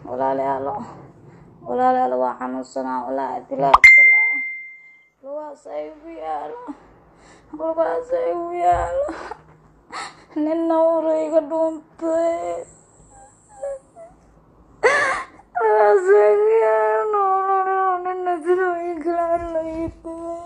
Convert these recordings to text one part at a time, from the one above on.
walaalayaalo walaalayaalo waa xanuunsanaa walaahi dilaa lugahaas ay ugu yaalo lugahaas ay ugu yaalo nina uura iga dhuuntay lugahaas ay ugu yaalo nina siduu ii galaan la ii tagay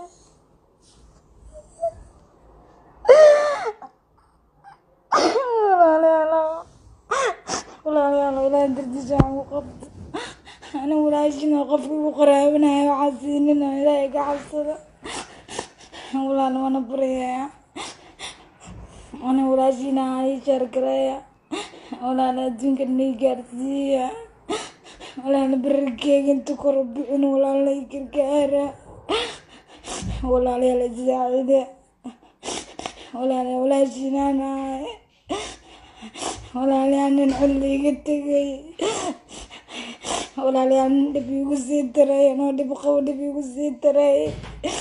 walaalayaalo walaalayaalo ilaahay dartiisa waxaan ku qabta ani walaashina qofka igu qaraabanayo waxaa siinina ilaahay ka cabsada walaal wana baryaya ani walaashina ii shaargareeya walaal adduunka nii gaarsiiya walaal bararkeega inta kor u bixin walaal ii gargaara walaalayaal isaacide walaal walaashinaan ahay walaalayaal nin xulli iga tegay walaalayaal nin dhib igu sii daray anoo dhib qabo dhib igu sii daray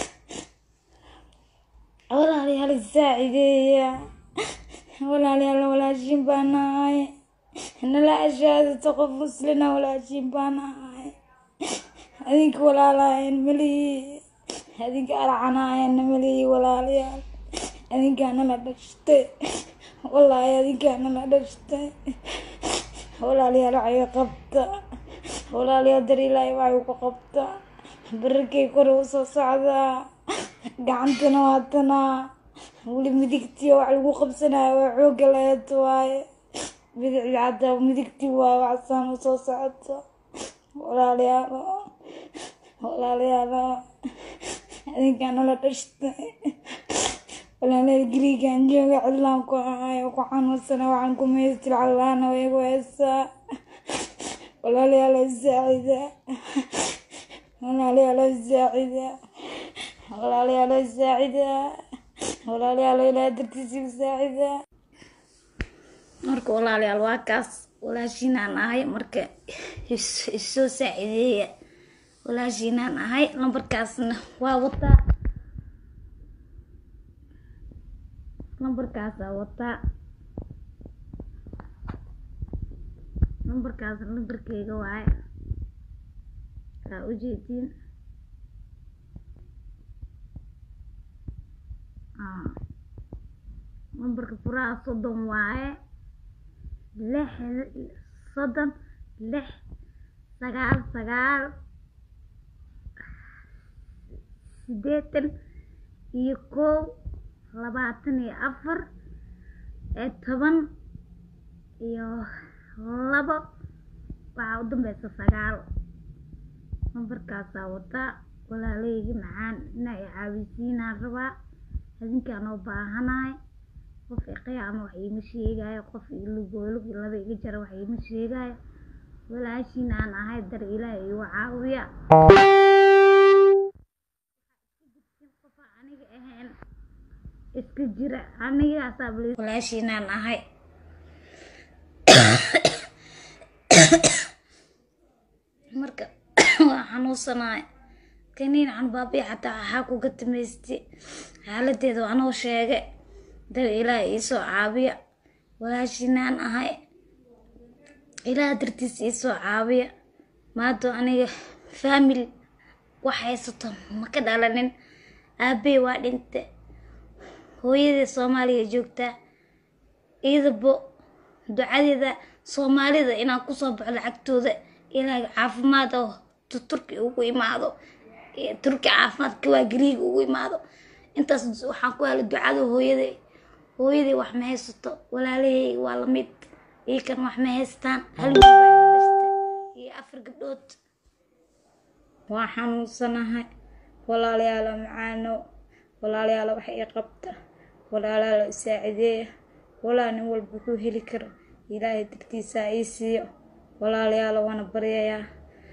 walaalayaal isaacideeya walaalayaal walaashin baan ahay nala ashaadata qof muslina walaashin baan ahay adinka walaalahayn malihi adinka arcanahaynna malihi walaalayaal adinkaa nala dhashtay wallaahi adinkaa nala dhashtay walaalayaal waxay qabta walaalayaal dar ilaahay waxay ku qabta bararkay kore u soo socdaa gacantana waatanaa weli midigtii wax lagu qabsanayo waa xooga laheed waaye bidicdi xataa midigtii waaye waxsaan u soo socoto walaalayaalo walaalayaalo adinkaa nala dhashtay walaalayaal gariigaan jooga cidlaan ku ahayo ku xanuunsana waxaan ku meystil callaana way igu heesaa walaalayaal isaacida walaalayaal isaacida walaalayaal isaacida walaalayaal ilaahay dartiisa isaacida marka walaalayaal waa kaas walaashiinaan ahay marka isoo saacideeya walaashiinaan ahay lambarkaasna waa wataa lambarkaasaa wataa lambarkaas lambarkeyga waaye aa ujeediin lambarka furaha soddon waaye lix soddon lix sagaal sagaal sideetan iyo kow labaatan iyo afar ee toban iyo labo waxaa u dambeysa sagaal lambarkaasaa wataa walaaleygi macaan inaa i caawisiinaan rabaa adinkaan oo baahanahay qof iqiyaama wax iima sheegaayo qof ilugoolug laba iga jara wax iima sheegaayo walaashiin aan ahay dar ilaahay igu caawiya qofa aniga ahayn iska jira anigaasaa walaashiinaan ahay marka waa xanuunsanahay kaniin canbaabiya xataa waxaa kuga tamaystay xaaladeeda anoo sheege dar ilaah iisoo caabiya walaashinaan ahay ilaah dartiis iisoo caabiya maado aniga faamil wax haysato ma ka dhalanin aabey waa dhinte hooyadee soomaaliya joogtaa iidabo ducadeeda soomaalida inaan kusoo baxo lacagtooda ilaa caafimaad oo turki ugu imaado turki caafimaadka waa gariiga ugu imaado intaas waxaan ku helay ducada hooyaday hooyaday wax ma haysato walaalahey waa lamid iikan wax ma haystaan hal wiil baa ila dhashtay iyo afar gabdhood waa xanuunsanahay walaalayaalo macaano walaalayaalo wax ii qabta walaalayaalo isaacideeya walaa nin walba wuxuu heli karo ilaahay dartiisaa ii siiyo walaalayaalo waana baryayaa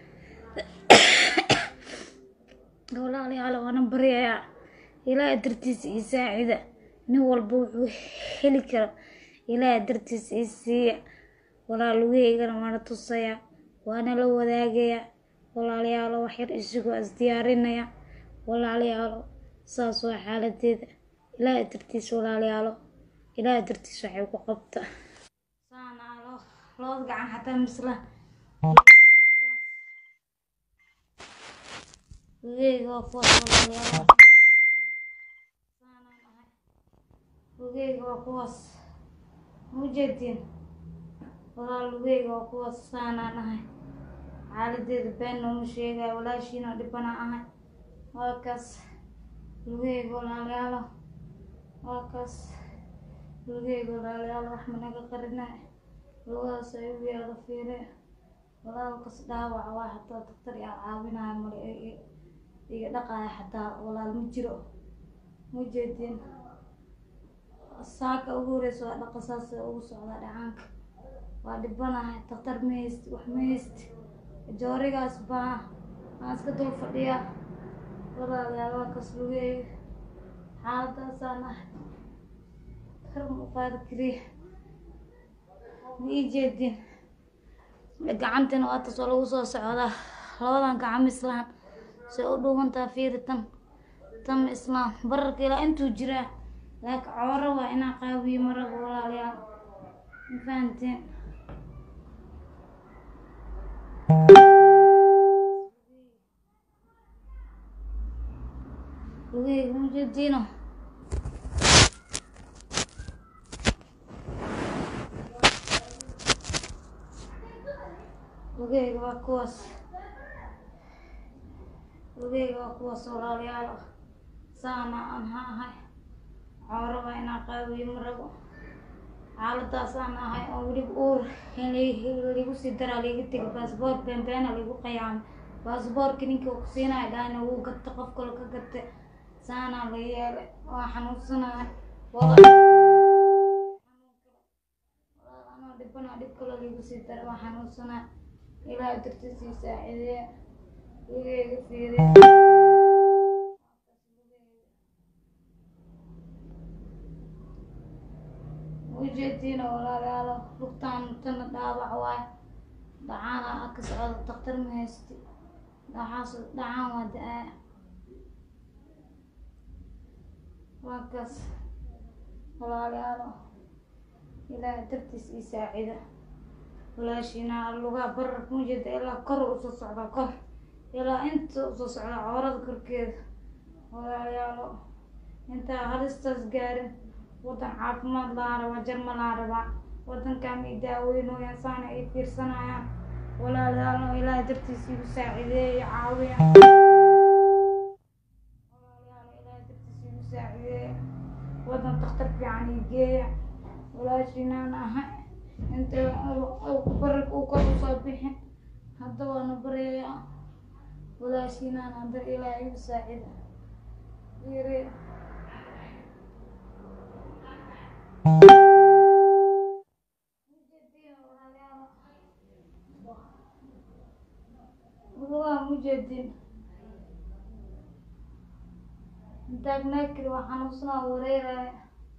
walaalayaalo waana baryayaa ilaahay dartiisa ii saacida nin walba wuxuu heli karo ilaahay dartiisa ii siiya walaalugeygana waana tusayaa waana la wadaagayaa walaalayaalo waxyar isagoo isdiyaarinaya walaalayaalo saas waa xaaladeeda ilaahay dartiisa walaalayaalo ilaahay dartiisa waxay ku qabta saanaalo labada gacan xataa misla lugeyga waa kuwaas walaalayaal saanaan ahay lugeyga waa kuwaas ma ujeediin walaal lugeyga waa kuwaas saanaan ahay xaaladeeda been nooma sheegaya walaashiina dhibana ahay waa kaas lugeyga walaalayaalo waa kaas lugeyga walaalayaalo wax managa qarinay lugahaas ay u yaala fiire walaalkas dhaawaca waa xataa daktar yaa caawinaya male iga dhaqaya xataa walaal ma jiro ma jeedin saaka ugu horeysa waa dhaqa saas ugu socdaa dhacaanka waa dhibanahay daktar ma haysti wax ma haysti joorigaas baa aan iska dul fadhiyaa walaalayaal waa kas lugeeya xaaladaasaan ah kar ma u qaadi kariya ma ii jeedin gacantina waa tas oo lagu soo socdaa labadan gacmo islaan say u dhuubantaa fiiri tan tan islaam bararka ilaa intuu jiraa laakiin cooro waa inaa qaabiyo maraba walaalayaal ma fahanteen lugeyga ma jeediino lugeyga waa kuwaas lugeyga waa kuwaas walaalayaal saana aan ha ahay cooro waa inaa qaabiyo marabo xaaladaas aan ahay oo weliba uur in ligu sii daraa liiga tegi baasboor beenbeena ligu qayaamay baasboorka ninka ku siinaya dhahna wuu gata qof kale ka gata saanaa la yeelay waa xanuunsanahay anoo dhibana dhib kale liigu sii dara waa xanuunsanahay ilaaha dartiisii saacideeya lugeyga fiiriya ujeediina walaalayaalo lugtaan tana dhaawac waay dhacaana a ka socda daktar ma haysti dhaxaas dhacaan waa da-aa waa kaas walaalayaalo ilaaha dartiis ii saacida walaashiina lugaa bararka mujeeda ilaa kor usoo socda kor ilaa inta usoo socda coorada korkeeda walaalayaalo intaa halistaas gaarin wadan caafimaad lahaan rabaa jarma lahaan rabaa wadankan i daaweynooyaan saana ay fiirsanayaan walaalayaal ilaahay dartiis igu saacideeya caawiya walaalayaal ilaahay dartiis igu saacideeya wadan daktar fiican ii geeya walaashiinaan ahay inta bararka uu kor usoo bixin hadda waana bareeya walaashiinaan hadda ilaahay igu saacida yiri lugaa mujeedin taagnaakiri waa xanuunsanaa wareeraya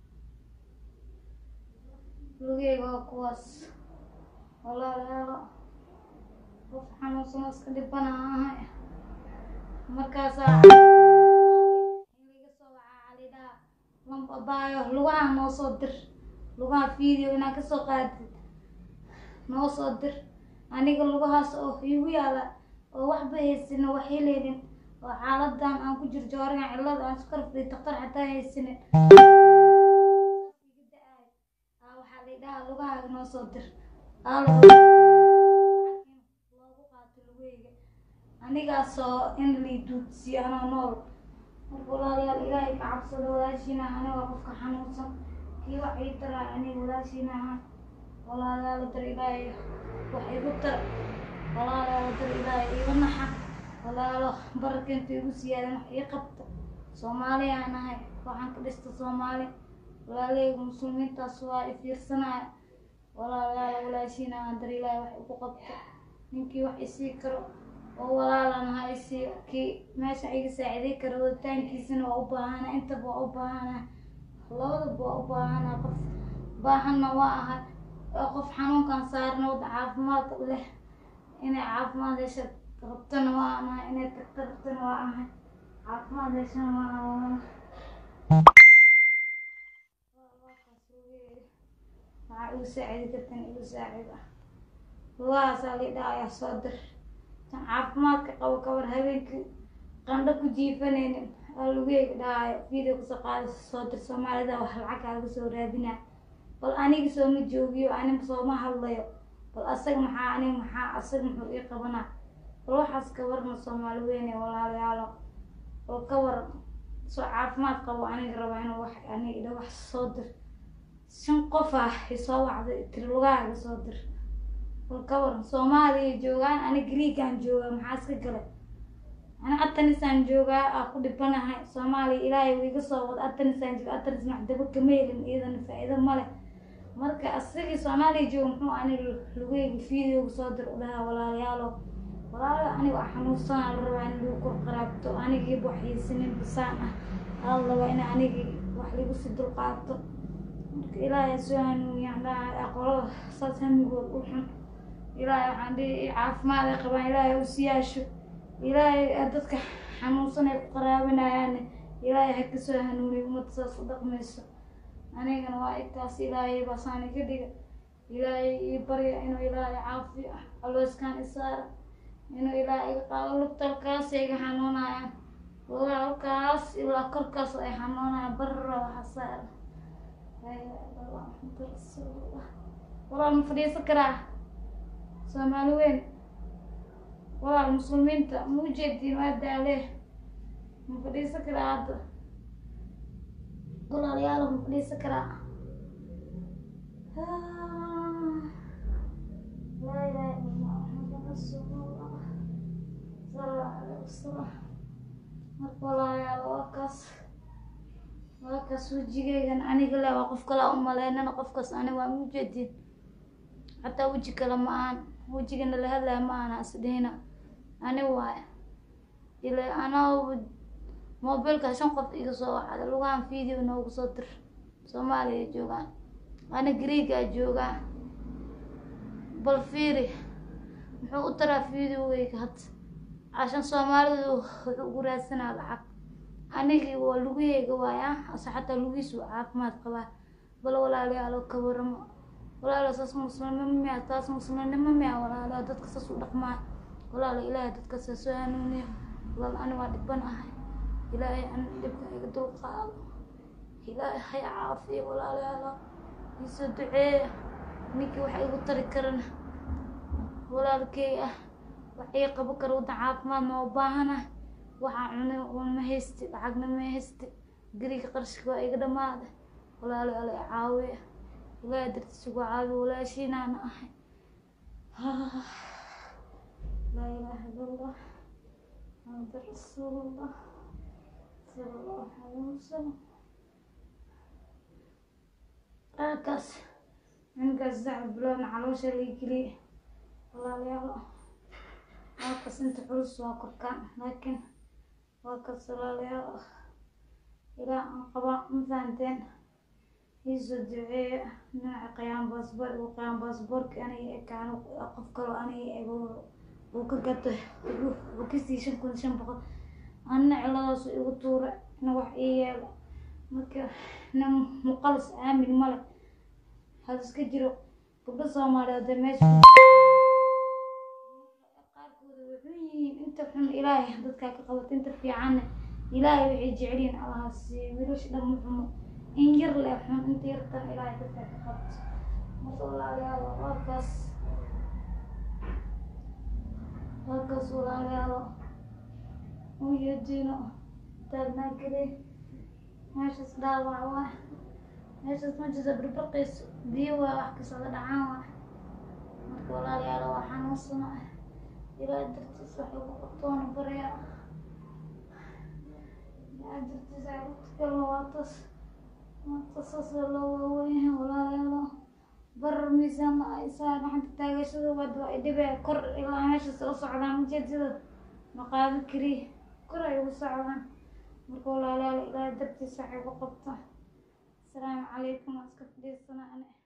lugeyga waa kuwaas walaalayaalo qof xanuunsano iska dhibana ahay markaasaa in laga soo wacaa calidhaa lambabaayo lugaha noo soo dir lugaha video inaa kasoo qaadid noo soo dir aniga lugahaas oo igu yaala oo waxba haysanin wax heleynin oo xaaladan aan ku jir joorigan cillada aan iskarfay daktar xataa haysanin iga da-aay aa waxaa la dhahaa lugahaaga noo soo dir loogu qaato lugeyga anigaasoo in lii duudsiyo anoo nool marka walaalayaal ilaahay ka cabsado walaashiina aniga qofka xanuunsan kii wax ii taraay aniga walaashiina ahaan walaalayaal dar ilaahay wax igu tar walaalayaal dar ilaahay igu naxa walaalo bararkeenta igu siyaadan wax ii qabta soomaali aan ahay waxaan ka dhista soomaali walaaleyga muslimiintaas waa i fiirsanaya walaalayaal walaashiina aan dar ilaahay wax igu qabta ninkii wax isii karo oo walaalan ahaa isii kii meesha iga saaciday karo waditaankiisana waa u baahana intaba waa u baahana labadaba waa u baahana qof baahanna waa ahay oo qof xanuunkan saarna wada caafimaad leh inay caafimaad hesha rabtana waa anahay inay tagta rabtana waa ahay caafimaad heshana waa ahay waxaa igu saacidi kartan igu saacida lugahaasaa lidhaa ayaa soo dir tan caafimaadka qabo kabar habeenkii qandho ku jiifanaynin aa lugeyga dhahaayo video kasoo qaada soo dir soomaalida wax lacag kaaga soo raadinaa bal aniga sooma joogiyo aniga sooma hadlayo bal asaga maxaa aniga maxaa asaga muxuu ii qabanaa bal waxaas ka warna soomaali weyne walaalayaalo bal ka waran soo caafimaad qabo aniga raba inuu wax aniga ila wax soo dir shan qof ah isoo wacday tiri lugahaaga soo dir bal ka waran soomaaliya joogaan ani griigaan joogaa maxaa iska galay ani atanisaan joogaa aa ku dhibanahay soomaaliya ilaahay wuu iga soo wada atanisaan jooga atanis maxdaba kama helin iyadana faa-iido male marka asagii soomaaliya jooga muxuu aniga lugeyga videoga soo dir udhahaa walaalayaalo walaalo aniga waa xanuunsanaa la rabaa in lagu kor qaraabto anigiiba waxyeysanin bisaan ah aa la rabaa in anigii wax lagu si dulqaato marka ilaahay soo hanuuniyaan dhaha aqolada saas hamigood u xun ilaahay waxaan dhihi caafimaad ay qabaan ilaahay u siyaasho ilaahay dadka xanuunsan ay ku qaraabinayaan ilaahay ha kasoo hanuuniyo ummadda saas u dhaqmayso anigana waa itaas ilaahay baasaani ka dhiga ilaahay ii barya inuu ilaahay caafiyo alooskaan isaara inuu ilaahay iga qaado lugta halkaas iga xanuunayaan lugaha halkaas ilaa korkaas ay xanuunayaan barra waxa saara walaal ma fadhiisan karaa soomaali weyn walaal muslimiinta ma ujeediin waa daalee ma fadhiisan karaa hadda walaalayaal ma fadhiisan karaa laa ilaaha illa allah muxamad rasuulullah sala allahu alayhi wasalam marka walaalayaal waa kaas waa kaas wejigeygan aniga le waa qof kale u maleynana qofkaas aniga waa ma ujeediin xataa weji kale ma aan wejigana la hadlaya ma aan asdhihina ani waay ila anaa mobilka shan qof iga soo wacda lugahan video noogu soo dir soomaaliya joogaan ana griigaa joogaa bal fiiri muxuu u taraa videogeyga hadda cashan soomaalidu wuxuu ugu raadsanaa lacag anigii waa lugaheyga waaya ase xataa lugihiisu caafimaad qabaa bal walaalayaalo ka waramo walaalo saas muslimnimo miya taas muslimnimo miya walaalo dadka saas u dhaqmaa walaalo ilaahay dadka saa soo hanuuniyo walaal ani waa dhiban ahay ilaahay an dhibka iga dulqaado ilaahay hay caafiyo walaalayaalo iisoo duceeya ninkii wax igu tari karan walaalkey ah wax ii qabo kara waddan caafimaad ma u baahana waxaa cunay ma haysti lacagna ma haysti gariga qarshika waa iga dhamaada walaalayaalo i caawiya ilaahay dartiisa ugu caawiyo walaashiinaana ahay laa ilaaha illa allah محمد رسول الله صلى الله عليه وسلم halkaas ninkaas saxab biloodna caloosha la geliye walaalayaal halkaas inta culus waa korkaan laakiin waa kaas walaalayaal ilaa aan qabaa ma fahanteen iisoo duceeya dhinaca qiyaan baasboor igu qiyaan baasboorka aniga ekaan qof kaloo aniga ego uu ka gato uu kasii shan kun shan boqol anna ciladaasu igu tuura ina wax ii yeelo marka nin muqalis aamin male hal iska jiro gabdho soomaaliyeed dee meesha qaarkooda wuxuu yihiin inta xun ilaahay dadkaa ka qabato inta fiicanna ilaahay waxay jecelyihin allaha siiyo wiilasha dhan ma xumo in yar leh xun inta yartan ilaahay dadkaa ka qabto marka walaalayaal warkaas halkaas walaalayaalo ujeediino taagnaa gelay meeshaas dhaawac waay meeshaas majisa birbaqayso biyo waa wax kasocda dhacaan waay marka walaalayaalo waa xanuunsana ilaa dartiis wax igu qabtoona baraya ilaa dartiis ay utkalo waatas waatas saas loo waaweynyahay walaalayaalo barar miisaan la aysaa gacanta taagashada wad waa idhibee kor ilaa meeshaas u socdaan ujeedada maqaado keliya kor ay ugu socdaan marka walaalayaal ilaahay dartiisa waxay ku qabta asalaamu calaykum waa iska fadhiisanaa ane